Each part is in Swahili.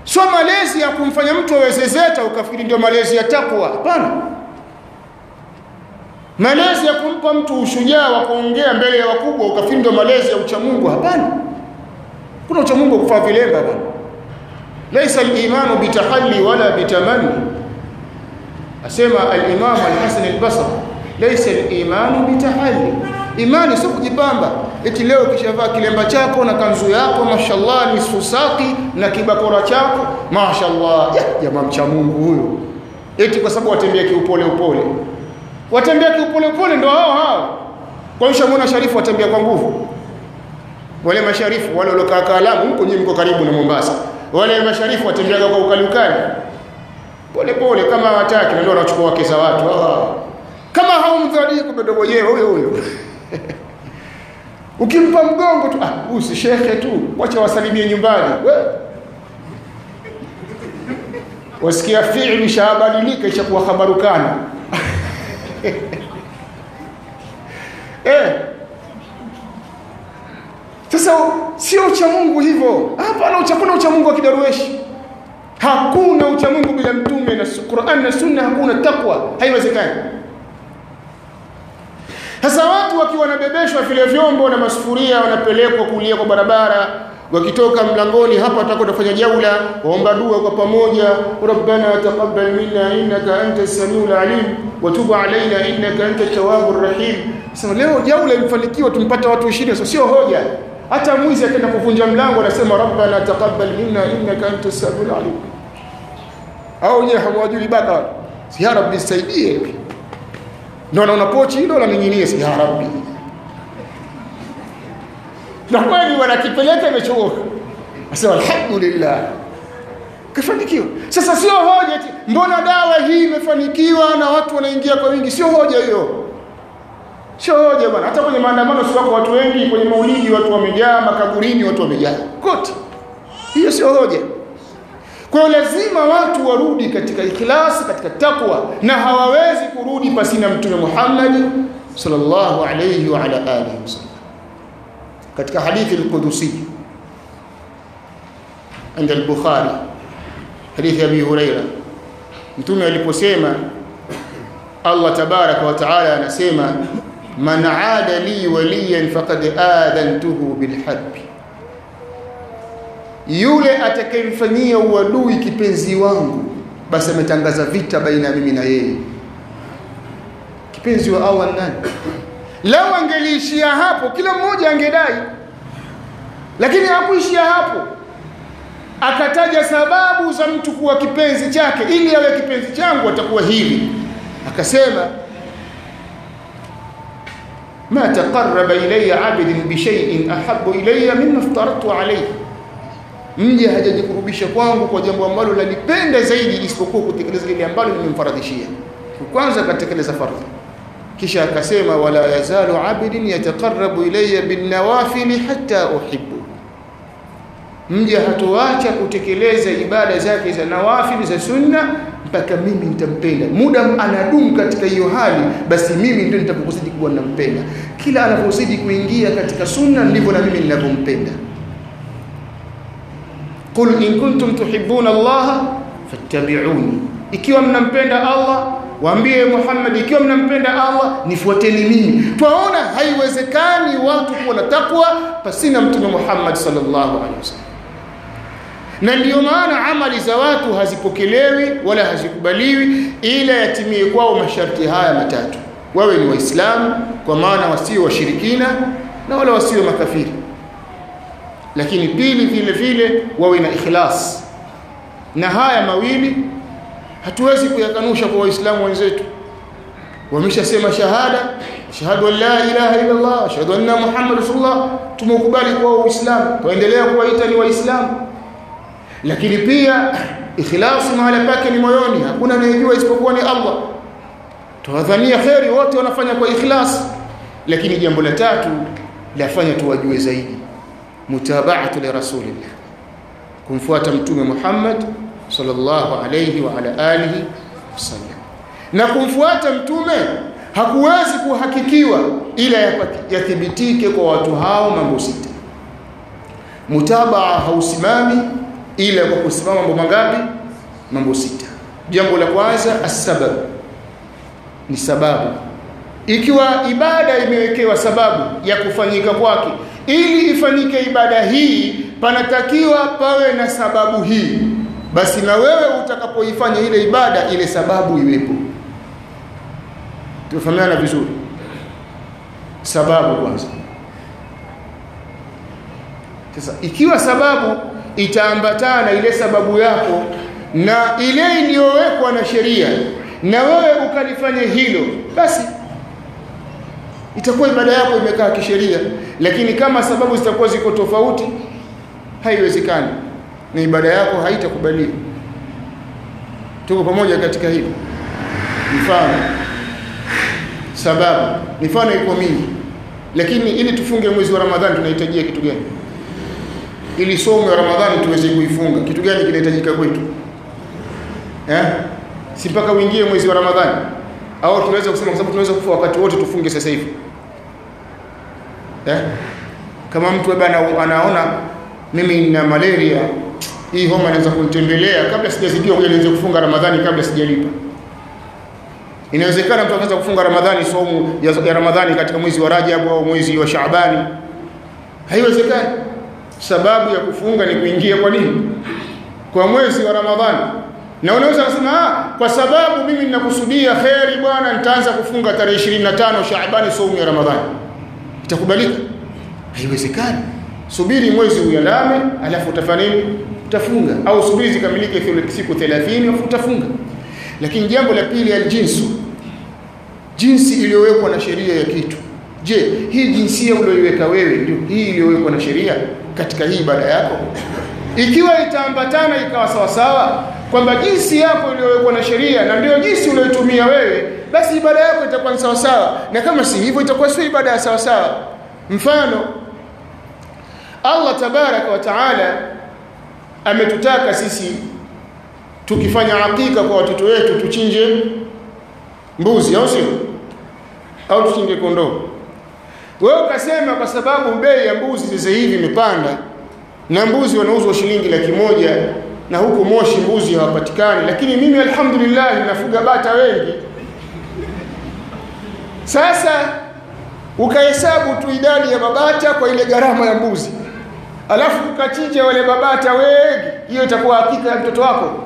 sio malezi ya kumfanya mtu awezezeta ukafikiri ndio malezi ya takwa hapana malezi ya kumpa mtu ushujaa wa kuongea mbele ya wakubwa ukafikiri ndio malezi ya uchamungu hapana kuna uchamungu kufaa vilemba bana laisa al-imanu bitahalli wala bitamanni asema al-imam al-hasan al-basri laisa al-imanu bitahalli imani sio kujipamba eti leo kishavaa kilemba chako na kanzu yako mashallah ni susaki na kibakora chako mashallah jamaa mcha Mungu huyo eti kwa sababu watembea kiupole upole watembea kiupole upole ndio hao hao kwa hiyo mwana sharifu watembea kwa nguvu wale masharifu wale waliokaa Kaalamu huko nyinyi mko karibu na Mombasa wale masharifu watembeaga kwa ukali ukali pole pole kama hawataki na ndio wanachukua wake za watu ah. kama haumdhani kumbe ndio mwenyewe huyo huyo ukimpa mgongo tu ah huyu si shekhe tu wacha wasalimie nyumbani we wasikia fi'li ishabadilika ishakuwa khabarukana eh sasa sio ucha Mungu hivyo hapana uchakuna ucha Mungu wa kidarueshi hakuna ucha Mungu bila mtume na Qur'an na sunna hakuna takwa haiwezekani sasa watu wakiwa wanabebeshwa vile vyombo na masufuria wanapelekwa kulia kwa barabara wakitoka mlangoni hapa watakwenda kufanya jaula waomba dua kwa pamoja rabbana taqabbal minna innaka anta samiul alim wa tub alaina innaka anta tawwabur rahim sasa leo jaula imefanikiwa tumpata watu 20 sio sio hoja hata mwizi akaenda kuvunja mlango anasema rabbana taqabbal minna innaka anta samiul alim au nyewe hawajui baka ya rabbi saidie ndio anaona pochi hilo la ninginie ya rabbi na kweli wanakipeleka imechoka asema alhamdulillah kafanikiwa sasa sio hoja eti mbona dawa hii imefanikiwa na watu wanaingia kwa wingi sio hoja hiyo sio hoja bwana hata kwenye maandamano si wako watu wengi kwenye maulidi watu wamejaa makaburini watu wamejaa kote hiyo sio hoja kwa hiyo lazima watu warudi katika ikhlasi katika takwa na hawawezi kurudi pasina mtume Muhammad sallallahu alayhi wa ala alihi wasallam katika hadithi al-Qudusi عند البخاري حديث ابي هريره mtume aliposema Allah tabaraka wa taala anasema man aada li waliyan faqad adantuhu bilharb yule atakayemfanyia uadui kipenzi wangu basi ametangaza vita baina mimi na yeye kipenzi wa Allah nani lao angeliishia hapo kila mmoja angedai lakini hakuishia hapo akataja sababu za mtu kuwa kipenzi chake ili awe kipenzi changu atakuwa hivi akasema ma taqarraba ilayya 'abdun bi shay'in ahabbu ilayya mimma aftaratu alayhi mja hajajikurubisha kwangu kwa jambo ambalo nalipenda zaidi isipokuwa kutekeleza lile ambalo nimemfaradhishia kwanza katekeleza fardhi kisha akasema wala yazalu 'abdun yataqarrabu ilayya bin nawafil hatta uhibbu mja hatoacha kutekeleza ibada zake za nawafili za sunna mpaka mimi nitampenda muda anadumu katika hiyo hali basi mimi ndio nitakapozidi kuwa nampenda kila anapozidi kuingia katika sunna ndivyo na mimi ninavyompenda qul in kuntum tuhibbuna Allah fattabi'uni ikiwa mnampenda Allah waambie Muhammad ikiwa mnampenda Allah nifuateni mimi twaona haiwezekani watu kuwa na takwa pasina mtume Muhammad sallallahu alaihi wasallam na ndiyo maana amali za watu hazipokelewi wala hazikubaliwi ila yatimie kwao masharti haya matatu wawe ni waislamu kwa maana wasio washirikina na wala wasio makafiri lakini pili vile vile wawe na ikhlas na haya mawili hatuwezi kuyakanusha kwa waislamu wenzetu wameshasema shahada shahadu an la ilaha illa Allah ashhadu anna muhammad rasulullah tumekubali kwa uislamu tuendelea kuwaita ni waislamu lakini pia ikhlasi mahala pake ni moyoni hakuna anayejua isipokuwa ni Allah tuwadhania kheri wote wanafanya kwa ikhlas lakini jambo la tatu lafanya tuwajue zaidi mutaba'atu li rasulillah kumfuata mtume Muhammad sallallahu alayhi wa ala alihi wasallam na kumfuata mtume hakuwezi kuhakikiwa ila yathibitike kwa watu hao mambo sita mutabaa hausimami ila kwa kusimama mambo mangapi mambo sita jambo la kwanza asbab ni sababu ikiwa ibada imewekewa sababu ya kufanyika kwake ili ifanyike ibada hii panatakiwa pawe na sababu hii basi na wewe utakapoifanya ile ibada ile sababu iwepo tufahamiana vizuri sababu kwanza sasa ikiwa sababu itaambatana ile sababu yako na ile iliyowekwa na sheria na wewe ukalifanya hilo basi itakuwa ibada yako imekaa kisheria lakini kama sababu zitakuwa ziko tofauti haiwezekani na ibada yako haitakubaliwa tuko pamoja katika hili mfano sababu mifano iko mingi lakini ili tufunge mwezi wa Ramadhani tunahitajia kitu gani ili somo ya Ramadhani tuweze kuifunga kitu gani kinahitajika kwetu eh si mpaka uingie mwezi wa Ramadhani au tunaweza kusema kwa sababu tunaweza kufa wakati wote tufunge sasa hivi eh kama mtu bwana anaona mimi nina malaria hii homa inaweza kunitembelea kabla sijazidiwa ngoja nianze kufunga Ramadhani kabla sijalipa inawezekana mtu akaanza kufunga Ramadhani somo ya, ya Ramadhani katika mwezi wa Rajab au mwezi wa Shaabani haiwezekani sababu ya kufunga ni kuingia kwa nini kwa mwezi wa Ramadhani na unaweza kusema ah kwa sababu mimi ninakusudia kheri bwana nitaanza kufunga tarehe 25 Shaabani somo ya Ramadhani itakubalika haiwezekani subiri mwezi uandame alafu utafanya nini utafunga au subiri zikamilike siku 30 afu utafunga lakini jambo la pili aljinsu jinsi iliyowekwa na sheria ya kitu je hii jinsia uliyoiweka wewe ndio hii iliyowekwa na sheria katika hii ibada yako ikiwa itaambatana ikawa sawa sawa kwamba jinsi yako iliyowekwa na sheria na ndio jinsi uliyotumia wewe basi ibada yako itakuwa sawa sawa na kama si hivyo itakuwa sio ibada ya sawa sawa mfano Allah tabaraka wa taala ametutaka sisi tukifanya hakika kwa watoto wetu tuchinje mbuzi au sio au tuchinje kondoo wewe ukasema kwa sababu bei ya mbuzi sasa hivi imepanda na mbuzi wanauzwa shilingi laki moja na huku Moshi mbuzi hawapatikani lakini mimi alhamdulillah ninafuga bata wengi sasa ukahesabu tu idadi ya babata kwa ile gharama ya mbuzi alafu ukachinja wale babata wengi hiyo itakuwa hakika ya mtoto wako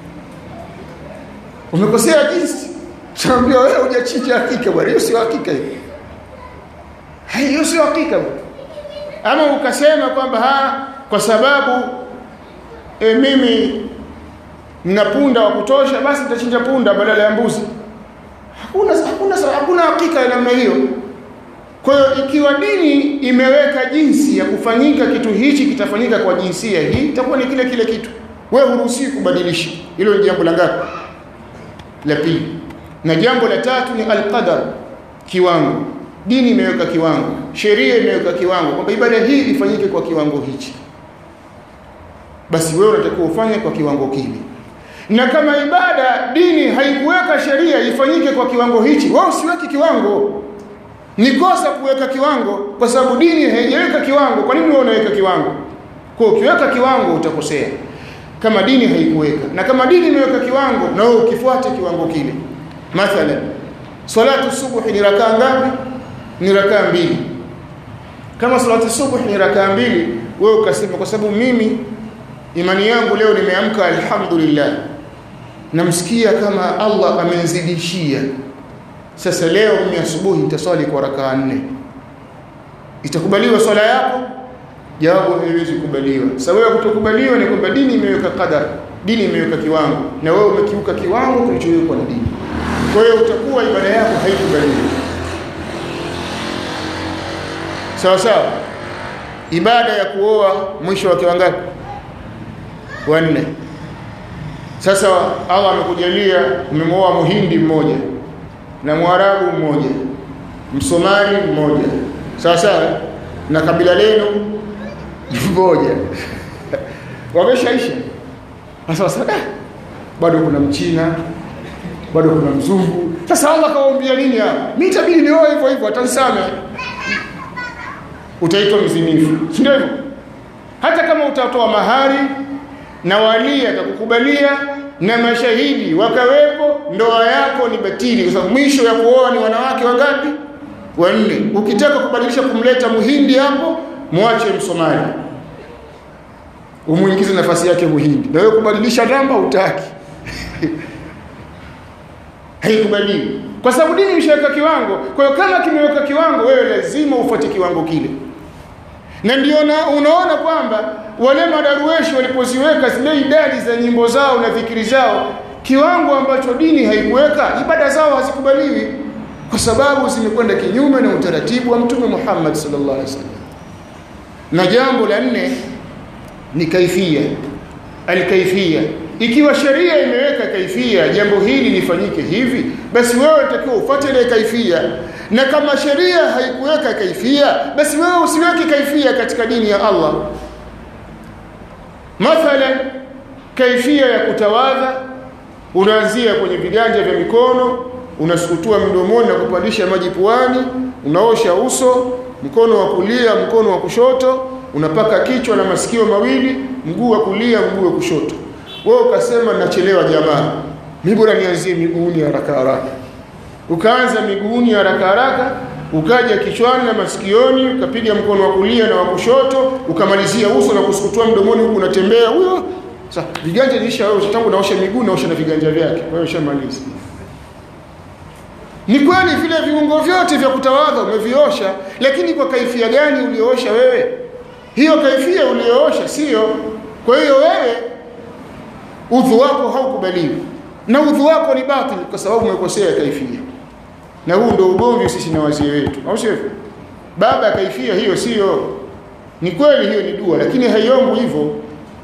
umekosea jinsi tunaambia wewe hujachinja hakika bwana hiyo sio hakika hiyo hiyo sio hakika bwana ama ukasema kwamba ha kwa sababu e, mimi nina punda wa kutosha basi nitachinja punda badala ya mbuzi hakuna hakuna hakuna hakika ya namna hiyo kwa hiyo ikiwa dini imeweka jinsi ya kufanyika kitu hichi kitafanyika kwa jinsia hii itakuwa ni kile kile kitu wewe huruhusiwi kubadilisha hilo ni jambo la ngapi la pili na jambo la tatu ni alqadar kiwango dini imeweka kiwango sheria imeweka kiwango kwamba ibada hii ifanyike kwa kiwango hichi basi wewe unatakiwa ufanye kwa kiwango kile na kama ibada dini haikuweka sheria ifanyike kwa kiwango hichi wewe usiweki kiwango ni kosa kuweka kiwango kwa sababu dini haijaweka kiwango kwa nini wewe unaweka kiwango kwa ukiweka kiwango utakosea kama dini haikuweka na kama dini imeweka kiwango na wewe ukifuate kiwango kile mathalan salatu subuhi ni rakaa ngapi ni rakaa mbili kama salatu subuhi ni rakaa mbili wewe ukasema kwa sababu mimi imani yangu leo nimeamka alhamdulillah namsikia kama Allah amenizidishia sasa leo mimi asubuhi nitaswali kwa rakaa nne itakubaliwa swala yako jawabu haiwezi kubaliwa sasa wewe kutokubaliwa ni kwamba dini imeweka qadar dini imeweka kiwango na wewe umekiuka kiwango kilichowekwa na dini kwa hiyo utakuwa ibada yako haikubaliwi sawa sawa ibada ya kuoa mwisho wa kiwangapi wanne sasa Allah amekujalia umemwoa muhindi mmoja na mwarabu mmoja msomali mmoja sawa sawa na kabila lenu mmoja wameshaisha sasa sasa bado kuna mchina bado kuna mzungu sasa Allah kawaambia nini hapa mimi itabidi nioe hivyo hivyo atanisame utaitwa mzinifu si ndio hivyo hata kama utatoa mahari na wali akakukubalia na mashahidi wakawepo ndoa yako ni batili kwa sababu mwisho ya kuoa ni wanawake wangapi wanne ukitaka kubadilisha kumleta muhindi hapo mwache msomali umuingize nafasi yake muhindi na wewe kubadilisha namba utaki haikubaliwi kwa sababu dini imeshaweka kiwango kwa hiyo kama kimeweka kiwango wewe lazima ufuate kiwango kile na ndio unaona kwamba wale madarueshi walipoziweka zile idadi za nyimbo zao na dhikiri zao kiwango ambacho dini haikuweka ibada zao hazikubaliwi kwa sababu zimekwenda kinyume na utaratibu wa mtume Muhammad sallallahu alaihi wasallam na jambo la nne ni kaifia alkaifia ikiwa sheria imeweka kaifia jambo hili lifanyike hivi basi wewe unatakiwa ufuate ile kaifia na kama sheria haikuweka kaifia basi wewe usiweke kaifia katika dini ya Allah mathalan kaifia ya kutawadha unaanzia kwenye viganja vya mikono unasukutua mdomoni na kupandisha maji puani unaosha uso mkono wa kulia mkono wa kushoto unapaka kichwa na masikio mawili mguu wa kulia mguu wa kushoto wewe ukasema nachelewa jamaa mimi bora nianzie miguuni haraka haraka ukaanza miguuni haraka haraka ukaja kichwani na masikioni ukapiga mkono wa kulia na wa kushoto ukamalizia uso na kusukutua mdomoni huku unatembea huyo sasa viganja nilisha wewe tangu naosha miguu naosha na viganja vyake wewe ushamaliza ni kweli vile viungo vyote vya kutawadha umeviosha lakini kwa kaifia gani ulioosha wewe hiyo kaifia ulioosha sio kwa hiyo wewe udhu wako haukubaliwi na udhu wako ni batili kwa sababu umekosea kaifia na huu ndio ugomvi sisi na wazee wetu au sio baba ya kaifia hiyo sio ni kweli hiyo ni dua lakini haiombwi hivyo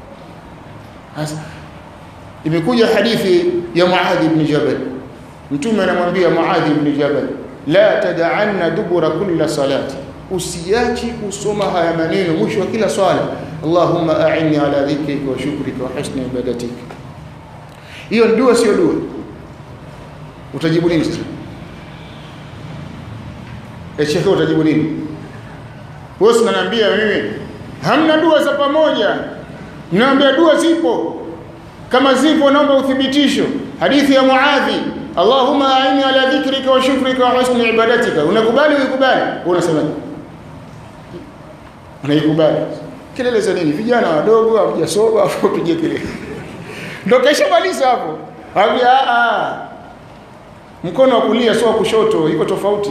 imekuja hadithi ya Muadh ibn Jabal mtume anamwambia Muadh ibn Jabal la tad'anna dubura kulli salati usiachi kusoma haya maneno mwisho wa kila swala Allahumma a'inni ala dhikrika wa shukrika wa husni ibadatika hiyo dua sio dua utajibu nini sasa Shekhe utajibu nini wewe unaniambia mimi hamna dua za pamoja naambia dua zipo kama zipo naomba uthibitisho hadithi ya Muadhi Allahumma a'inni ala dhikrika wa shukrika wa husni ibadatika unakubali uikubali unasema unaikubali kelele za nini vijana wadogo hawajasoma afu upige kelele ndio kesha maliza hapo Habia a mkono wa kulia sio kushoto iko tofauti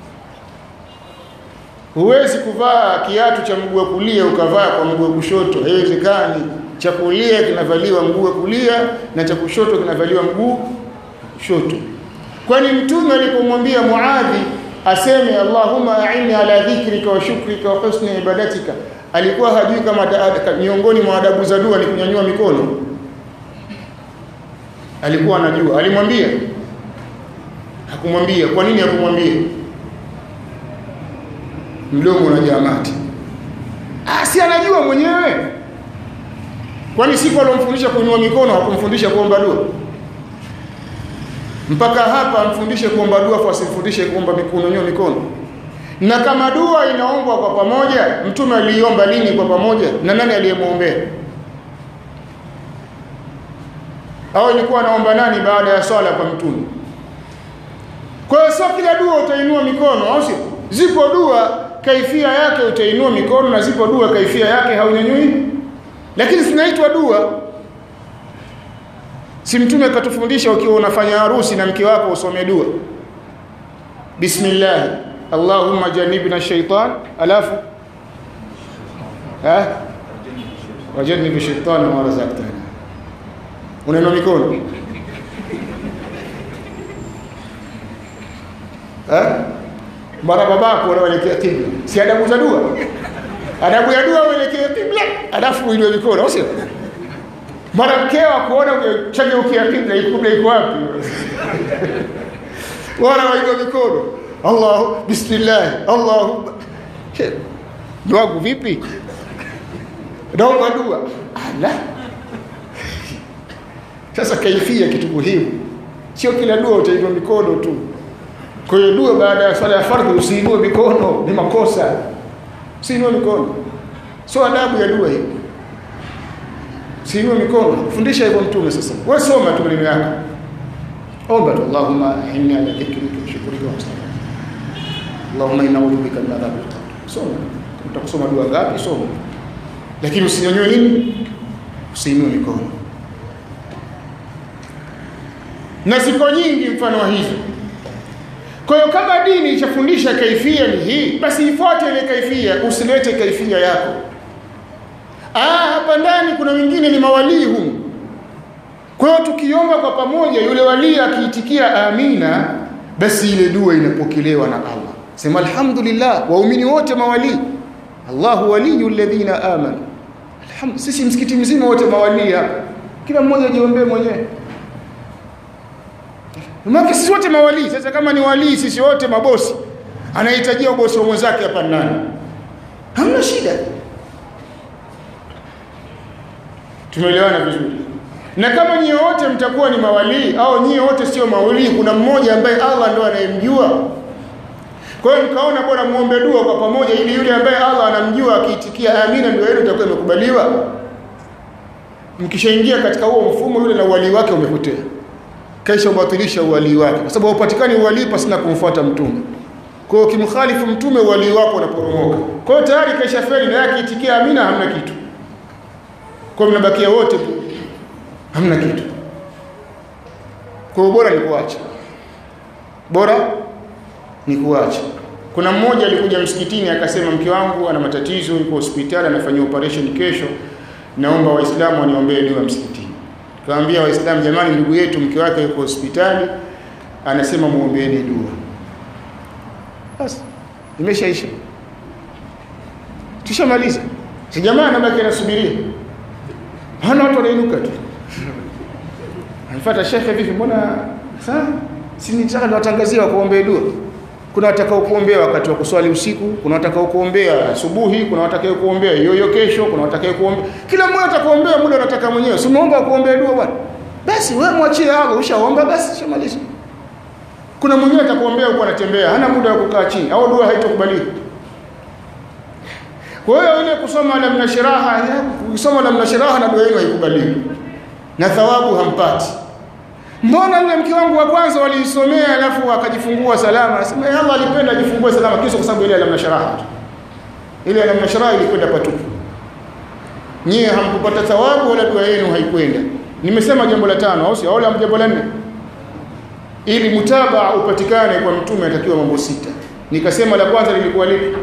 huwezi kuvaa kiatu cha mguu wa kulia ukavaa kwa mguu wa kushoto haiwezekani cha kulia kinavaliwa mguu wa kulia na cha kushoto kinavaliwa mguu kushoto kwani mtume alipomwambia Muadhi aseme Allahumma a'inni ala dhikrika wa shukrika wa husni ibadatika alikuwa hajui kama miongoni mwa adabu za dua ni kunyanyua mikono alikuwa anajua alimwambia hakumwambia kwa nini hakumwambia mdomo unajaa mate ah si anajua mwenyewe kwani siku alomfundisha kuinua mikono hakumfundisha kuomba dua mpaka hapa amfundishe kuomba dua kwa asimfundishe kuomba kunyanyua mikono na kama dua inaombwa kwa pamoja mtume aliomba lini kwa pamoja na nani aliyemwombea au ilikuwa anaomba nani baada ya swala kwa mtume kwa hiyo sio kila dua utainua mikono au sio zipo dua kaifia yake utainua mikono na zipo dua kaifia yake haunyanyui lakini zinaitwa dua si mtume akatufundisha ukiwa unafanya harusi na mke wako usome dua bismillah allahumma janibna shaitan alafu ha wajannib shaitan ma razaqtana unainua mikono ha mara babako unaelekea kibla si adabu za dua adabu ya dua uelekea kibla alafu uinue mikono sio mara mkeo akuona chageukia kibla kibla iko wapi wala wainua mikono Allah bismillah Allah dua vipi naomba dua ala sasa kaifia kitu muhimu sio kila dua utainua mikono tu kwa hiyo dua baada ya swala ya fardhi usiinue mikono ni makosa usiinue mikono sio adabu ya dua hii siinue mikono kufundisha hivyo mtume sasa wewe soma tu maneno yako omba tu Allahumma inni ala dhikrika wa shukrika wa husni Allahumma inna a'udhu bika min adhabil qabr soma utakusoma dua ngapi soma lakini usinyonyoe nini usiinue mikono na ziko nyingi mfano wa hizo kwa hiyo kama dini ichafundisha kaifia ni hii basi ifuate ile kaifia usilete kaifia yako ah hapa ndani kuna wengine ni mawalii humu kwa hiyo tukiomba kwa pamoja yule walii akiitikia amina basi ile dua inapokelewa na Allah sema alhamdulillah waumini wote mawalii Allahu waliyu alladhina amanu alhamd sisi msikiti mzima wote mawalii hapa kila mmoja ajiombee mwenyewe Maki sisi wote mawalii. Sasa kama ni walii sisi wote mabosi. Anahitajia ubosi wa mwenzake hapa nani? Hamna shida. Tumeelewana vizuri. Na kama nyie wote mtakuwa ni mawalii au nyie wote sio mawalii, kuna mmoja ambaye Allah ndo anayemjua. Kwa hiyo mkaona bora muombe dua kwa pamoja ili yule ambaye Allah anamjua akiitikia amina ndio yenu itakuwa imekubaliwa. Mkishaingia katika huo mfumo yule na uwalii wake umepotea kaisha ubatilisha uwalii wake kwa sababu haupatikani uwalii pasina kumfuata mtume kwa hiyo kimkhalifu mtume uwalii wako unaporomoka kwa hiyo tayari kaisha feli na yake itikia amina hamna kitu kwa hiyo mnabakia wote hamna kitu kwa hiyo bora ni kuacha bora ni kuacha kuna mmoja alikuja msikitini akasema mke wangu ana matatizo yuko hospitali anafanyia operation kesho naomba waislamu waniombee dua msikitini Kaambia Waislamu jamani ndugu yetu mke wake yuko hospitali anasema muombeeni dua. Basi imeshaisha. Tushamaliza. Si jamaa anabaki anasubiria. Hana watu wanainuka tu. Anafuata shekhe vipi mbona sasa si nitaka niwatangazia kuombea dua. Kuna watakao kuombea wakati wa kuswali usiku, kuna watakao kuombea asubuhi, kuna watakao kuombea yoyo kesho, kuna watakao kuombea. Kila mmoja atakuombea muda unataka mwenyewe. Si umeomba kuombea dua bwana. Basi wewe mwachie Allah, ushaomba basi shamaliza. Kuna mwingine atakuombea huko anatembea, hana muda wa kukaa chini au dua haitokubaliwa. Kwa hiyo ile kusoma la mnashiraha, kusoma la mnashiraha na dua yenu haikubaliwi. Na thawabu hampati. Mbona yule mke wangu wa kwanza waliisomea alafu akajifungua salama? Nasema Allah alipenda ajifungue salama kisha kwa sababu ile alamna sharaha. Ile alamna sharaha ilikwenda patupu. Nyie hamkupata thawabu wala dua yenu haikwenda. Nimesema jambo la tano au sio? Au jambo la nne? Ili mutabaa upatikane kwa mtume atakiwa mambo sita. Nikasema la kwanza lilikuwa lipi?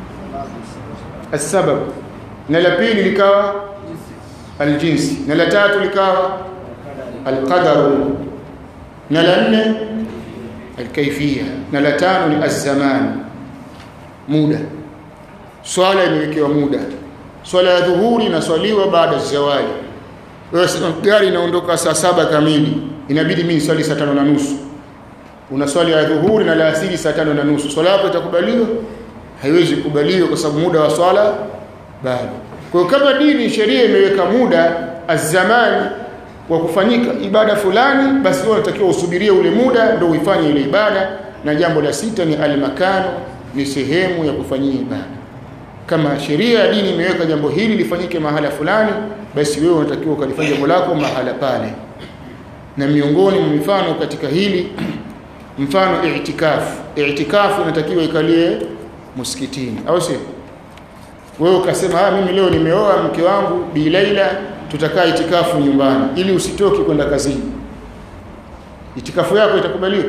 As-sabab. Na la pili likawa aljinsi. Na la tatu likawa alqadaru na la nne alkaifia na la tano ni azzaman muda swala imewekewa muda swala ya dhuhuri inaswaliwa baada ya zawali wewe gari inaondoka saa saba kamili inabidi mimi swali saa tano na nusu una swali ya dhuhuri na la asili saa tano na nusu swala yako itakubaliwa haiwezi kukubaliwa kwa sababu muda wa swala bado kwa hiyo kama dini sheria imeweka muda azzamani wa kufanyika ibada fulani basi wewe unatakiwa usubirie ule muda ndio uifanye ile ibada na jambo la sita ni almakano ni sehemu ya kufanyia ibada kama sheria ya dini imeweka jambo hili lifanyike mahala fulani basi wewe unatakiwa ukalifanya jambo lako mahala pale na miongoni mwa mifano katika hili mfano i'tikafu i'tikafu inatakiwa ikalie msikitini au sio wewe ukasema ah mimi leo nimeoa mke wangu bi Laila tutakaa itikafu nyumbani ili usitoki kwenda kazini itikafu yako itakubaliwa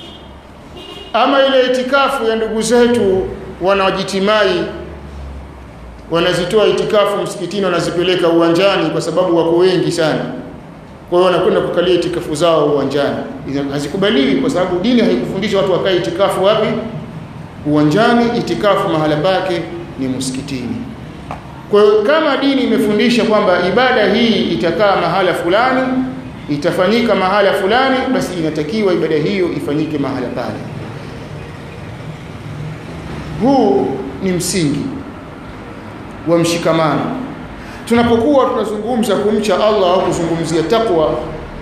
ama ile itikafu ya ndugu zetu wanaojitimai wanazitoa itikafu msikitini wanazipeleka uwanjani kwa sababu wako wengi sana kwa hiyo wanakwenda kukalia itikafu zao uwanjani hazikubaliwi kwa sababu dini haikufundisha watu wakae itikafu wapi uwanjani itikafu mahala pake ni msikitini kwa hiyo kama dini imefundisha kwamba ibada hii itakaa mahala fulani itafanyika mahala fulani basi inatakiwa ibada hiyo ifanyike mahala pale huu ni msingi wa mshikamano tunapokuwa tunazungumza kumcha Allah au kuzungumzia takwa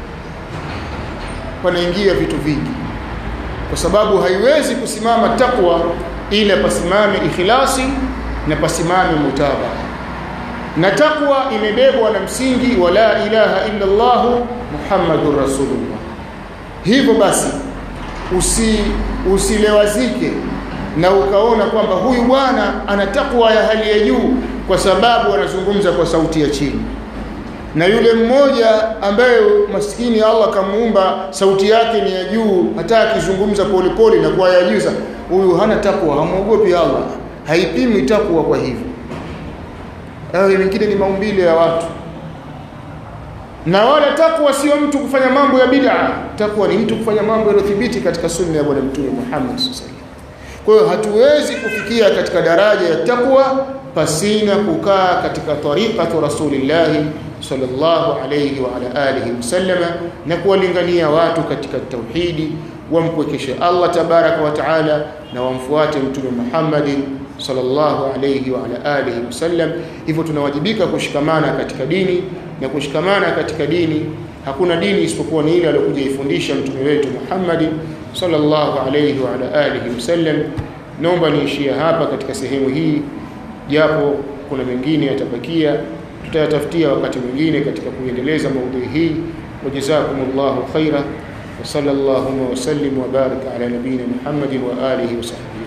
panaingia vitu vingi kwa sababu haiwezi kusimama takwa ila pasimame ikhlasi na pasimame mutabaa na takwa imebebwa na msingi wa la ilaha illa Allah Muhammadur Rasulullah hivyo basi usi usilewazike na ukaona kwamba huyu bwana ana takwa ya hali ya juu kwa sababu anazungumza kwa sauti ya chini na yule mmoja ambaye maskini Allah kamuumba sauti yake ni ya juu hata akizungumza polepole na kwa ya juu huyu hana takwa hamuogopi Allah haipimi takwa kwa hivyo hayo mengine ni maumbile ya watu na wala takwa sio mtu kufanya mambo ya bid'a takwa ni mtu kufanya mambo yaliyothibiti katika sunna ya bwana mtume Muhammad sallallahu kwa hiyo hatuwezi kufikia katika daraja ya takwa pasina kukaa katika tariqatu rasulillah sallallahu alayhi wa ala alihi wasallama na kuwalingania watu katika tauhidi wampwekeshe Allah tabaraka wa taala na wamfuate mtume Muhammad sallallahu alayhi wa ala alihi wasallam hivyo tunawajibika kushikamana katika dini na kushikamana katika dini hakuna dini isipokuwa ni ile aliyokuja ifundisha mtume wetu Muhammad sallallahu alayhi wa ala alihi wasallam naomba niishie hapa katika sehemu hii japo kuna mengine yatabakia tutayatafutia wakati mwingine katika kuendeleza maudhui hii wajazakumullahu khaira wa sallallahu wa sallim wa baraka ala nabina Muhammadin wa alihi wa sahbihi